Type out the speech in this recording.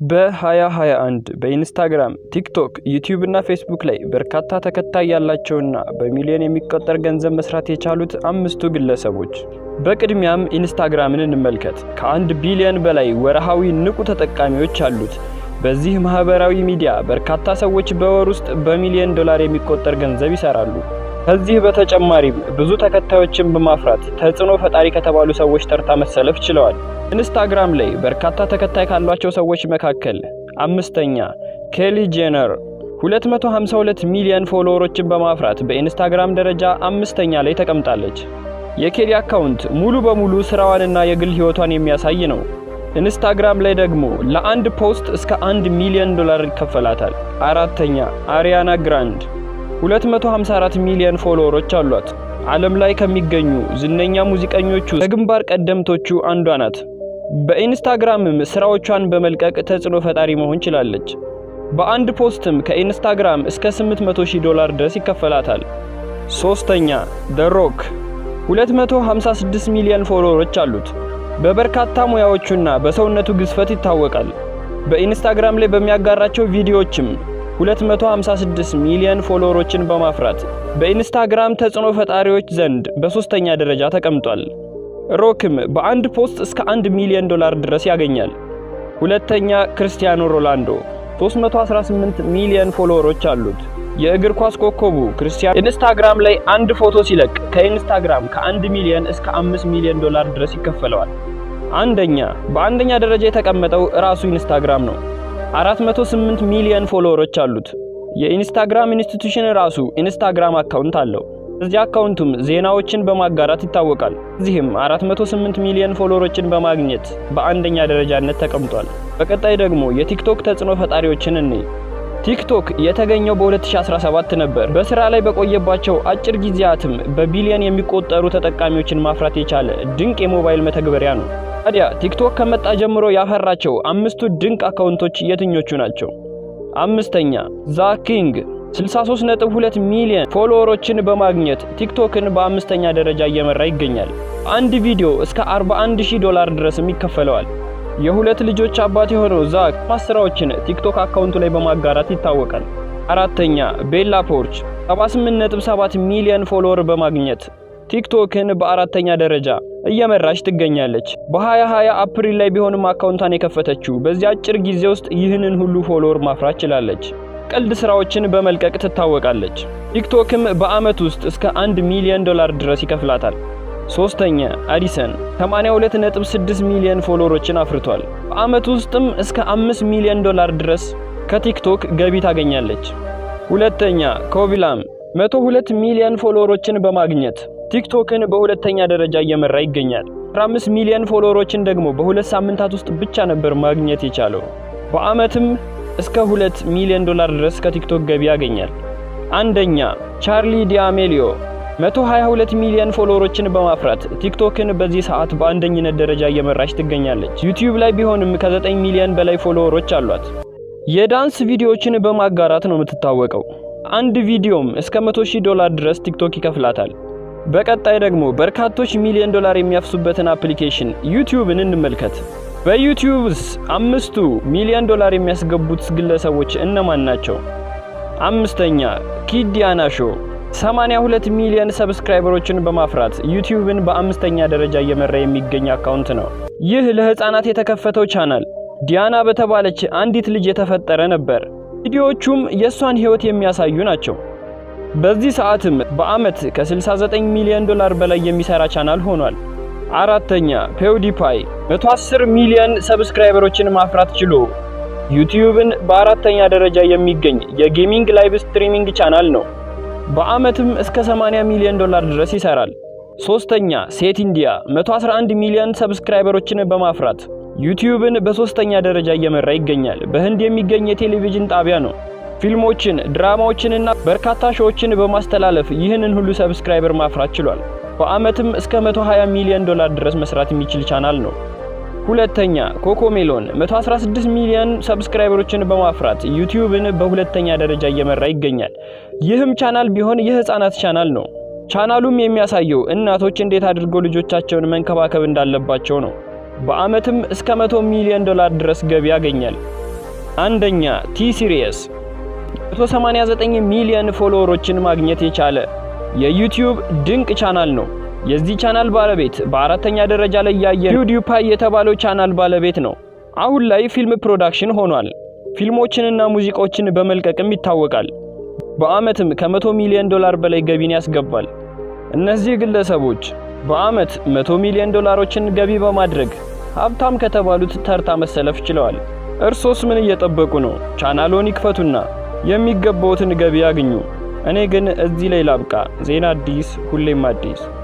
በ2021 በኢንስታግራም፣ ቲክቶክ፣ ዩቲዩብ እና ፌስቡክ ላይ በርካታ ተከታይ ያላቸውና በሚሊዮን የሚቆጠር ገንዘብ መስራት የቻሉት አምስቱ ግለሰቦች። በቅድሚያም ኢንስታግራምን እንመልከት። ከአንድ ቢሊዮን በላይ ወርሃዊ ንቁ ተጠቃሚዎች አሉት። በዚህ ማህበራዊ ሚዲያ በርካታ ሰዎች በወር ውስጥ በሚሊዮን ዶላር የሚቆጠር ገንዘብ ይሰራሉ። ከዚህ በተጨማሪም ብዙ ተከታዮችን በማፍራት ተጽዕኖ ፈጣሪ ከተባሉ ሰዎች ተርታ መሰለፍ ችለዋል። ኢንስታግራም ላይ በርካታ ተከታይ ካሏቸው ሰዎች መካከል አምስተኛ ኬሊ ጄነር 252 ሚሊዮን ፎሎወሮችን በማፍራት በኢንስታግራም ደረጃ አምስተኛ ላይ ተቀምጣለች። የኬሊ አካውንት ሙሉ በሙሉ ስራዋንና የግል ህይወቷን የሚያሳይ ነው። ኢንስታግራም ላይ ደግሞ ለአንድ ፖስት እስከ አንድ ሚሊዮን ዶላር ይከፈላታል። አራተኛ አሪያና ግራንድ 254 ሚሊዮን ፎሎወሮች አሏት። ዓለም ላይ ከሚገኙ ዝነኛ ሙዚቀኞቹ ከግንባር ቀደምቶቹ አንዷ ናት። በኢንስታግራምም ስራዎቿን በመልቀቅ ተጽዕኖ ፈጣሪ መሆን ችላለች። በአንድ ፖስትም ከኢንስታግራም እስከ 800 ሺህ ዶላር ድረስ ይከፈላታል። ሶስተኛ ደ ሮክ 256 ሚሊዮን ፎሎወሮች አሉት። በበርካታ ሙያዎቹና በሰውነቱ ግዝፈት ይታወቃል። በኢንስታግራም ላይ በሚያጋራቸው ቪዲዮዎችም 256 ሚሊዮን ፎሎወሮችን በማፍራት በኢንስታግራም ተጽዕኖ ፈጣሪዎች ዘንድ በሶስተኛ ደረጃ ተቀምጧል። ሮክም በአንድ ፖስት እስከ 1 ሚሊዮን ዶላር ድረስ ያገኛል። ሁለተኛ ክርስቲያኖ ሮላንዶ 318 ሚሊዮን ፎሎወሮች አሉት። የእግር ኳስ ኮከቡ ክርስቲያኖ ኢንስታግራም ላይ አንድ ፎቶ ሲለቅ ከኢንስታግራም ከ1 ሚሊዮን እስከ 5 ሚሊዮን ዶላር ድረስ ይከፈለዋል። አንደኛ በአንደኛ ደረጃ የተቀመጠው ራሱ ኢንስታግራም ነው። 408 ሚሊዮን ፎሎወሮች አሉት። የኢንስታግራም ኢንስቲትዩሽን ራሱ ኢንስታግራም አካውንት አለው። እዚህ አካውንቱም ዜናዎችን በማጋራት ይታወቃል። እዚህም 408 ሚሊዮን ፎሎወሮችን በማግኘት በአንደኛ ደረጃነት ተቀምጧል። በቀጣይ ደግሞ የቲክቶክ ተጽዕኖ ፈጣሪዎችን እንይ። ቲክቶክ የተገኘው በ2017 ነበር። በስራ ላይ በቆየባቸው አጭር ጊዜያትም በቢሊዮን የሚቆጠሩ ተጠቃሚዎችን ማፍራት የቻለ ድንቅ የሞባይል መተግበሪያ ነው። ታዲያ ቲክቶክ ከመጣ ጀምሮ ያፈራቸው አምስቱ ድንቅ አካውንቶች የትኞቹ ናቸው? አምስተኛ ዛ ኪንግ 63.2 ሚሊዮን ፎሎወሮችን በማግኘት ቲክቶክን በአምስተኛ ደረጃ እየመራ ይገኛል። አንድ ቪዲዮ እስከ 41000 ዶላር ድረስም ይከፈለዋል። የሁለት ልጆች አባት የሆነው ዛክ ማስራዎችን ቲክቶክ አካውንቱ ላይ በማጋራት ይታወቃል። አራተኛ ቤላ ፖርች 78.7 ሚሊዮን ፎሎወር በማግኘት ቲክቶክን በአራተኛ ደረጃ እየመራች ትገኛለች። በ2020 አፕሪል ላይ ቢሆንም አካውንቷን የከፈተችው በዚህ አጭር ጊዜ ውስጥ ይህንን ሁሉ ፎሎወር ማፍራት ችላለች። ቀልድ ስራዎችን በመልቀቅ ትታወቃለች። ቲክቶክም በአመት ውስጥ እስከ 1 ሚሊዮን ዶላር ድረስ ይከፍላታል። ሶስተኛ አዲሰን 82.6 ሚሊዮን ፎሎወሮችን አፍርቷል። በአመት ውስጥም እስከ 5 ሚሊዮን ዶላር ድረስ ከቲክቶክ ገቢ ታገኛለች። ሁለተኛ ኮቪላም 102 ሚሊዮን ፎሎወሮችን በማግኘት ቲክቶክን በሁለተኛ ደረጃ እየመራ ይገኛል። 15 ሚሊዮን ፎሎወሮችን ደግሞ በሁለት ሳምንታት ውስጥ ብቻ ነበር ማግኘት የቻለው። በአመትም እስከ 2 ሚሊዮን ዶላር ድረስ ከቲክቶክ ገቢ ያገኛል። አንደኛ ቻርሊ ዲአሜሊዮ 122 ሚሊዮን ፎሎወሮችን በማፍራት ቲክቶክን በዚህ ሰዓት በአንደኝነት ደረጃ እየመራች ትገኛለች። ዩቲዩብ ላይ ቢሆንም ከ9 ሚሊዮን በላይ ፎሎወሮች አሏት። የዳንስ ቪዲዮዎችን በማጋራት ነው የምትታወቀው። አንድ ቪዲዮም እስከ 100 ሺህ ዶላር ድረስ ቲክቶክ ይከፍላታል። በቀጣይ ደግሞ በርካቶች ሚሊዮን ዶላር የሚያፍሱበትን አፕሊኬሽን ዩቲዩብን እንመልከት። በዩቲዩብስ አምስቱ ሚሊዮን ዶላር የሚያስገቡት ግለሰቦች እነማን ናቸው? አምስተኛ ኪድ ዲያና ሾው 82 ሚሊዮን ሰብስክራይበሮችን በማፍራት ዩቲዩብን በአምስተኛ ደረጃ እየመራ የሚገኝ አካውንት ነው። ይህ ለህፃናት የተከፈተው ቻናል ዲያና በተባለች አንዲት ልጅ የተፈጠረ ነበር። ቪዲዮዎቹም የእሷን ህይወት የሚያሳዩ ናቸው። በዚህ ሰዓትም በአመት ከ69 ሚሊዮን ዶላር በላይ የሚሰራ ቻናል ሆኗል። አራተኛ ፔውዲፓይ 110 ሚሊዮን ሰብስክራይበሮችን ማፍራት ችሎ ዩቲዩብን በአራተኛ ደረጃ የሚገኝ የጌሚንግ ላይቭ ስትሪሚንግ ቻናል ነው። በአመትም እስከ 80 ሚሊዮን ዶላር ድረስ ይሰራል። ሶስተኛ ሴት ኢንዲያ 111 ሚሊዮን ሰብስክራይበሮችን በማፍራት ዩቲዩብን በሶስተኛ ደረጃ እየመራ ይገኛል። በህንድ የሚገኝ የቴሌቪዥን ጣቢያ ነው። ፊልሞችን፣ ድራማዎችንና በርካታ ሾዎችን በማስተላለፍ ይህንን ሁሉ ሰብስክራይበር ማፍራት ችሏል። በአመትም እስከ 120 ሚሊዮን ዶላር ድረስ መስራት የሚችል ቻናል ነው። ሁለተኛ ኮኮሜሎን 116 ሚሊዮን ሰብስክራይበሮችን በማፍራት ዩቲዩብን በሁለተኛ ደረጃ እየመራ ይገኛል። ይህም ቻናል ቢሆን የህፃናት ቻናል ነው። ቻናሉም የሚያሳየው እናቶች እንዴት አድርገው ልጆቻቸውን መንከባከብ እንዳለባቸው ነው። በአመትም እስከ 100 ሚሊዮን ዶላር ድረስ ገቢ ያገኛል። አንደኛ ቲ ሲሪየስ 189 ሚሊዮን ፎሎወሮችን ማግኘት የቻለ የዩቲዩብ ድንቅ ቻናል ነው። የዚህ ቻናል ባለቤት በአራተኛ ደረጃ ላይ ያየ ፒውዲፓይ የተባለው ቻናል ባለቤት ነው። አሁን ላይ ፊልም ፕሮዳክሽን ሆኗል። ፊልሞችንና ሙዚቃዎችን በመልቀቅም ይታወቃል። በአመትም ከመቶ ሚሊዮን ዶላር በላይ ገቢን ያስገባል። እነዚህ ግለሰቦች በአመት መቶ ሚሊዮን ዶላሮችን ገቢ በማድረግ ሀብታም ከተባሉት ተርታ መሰለፍ ችለዋል። እርሶስ ምን እየጠበቁ ነው? ቻናሎን ይክፈቱና የሚገባውትን ገቢ ያግኙ። እኔ ግን እዚህ ላይ ላብቃ። ዜና አዲስ፣ ሁሌም አዲስ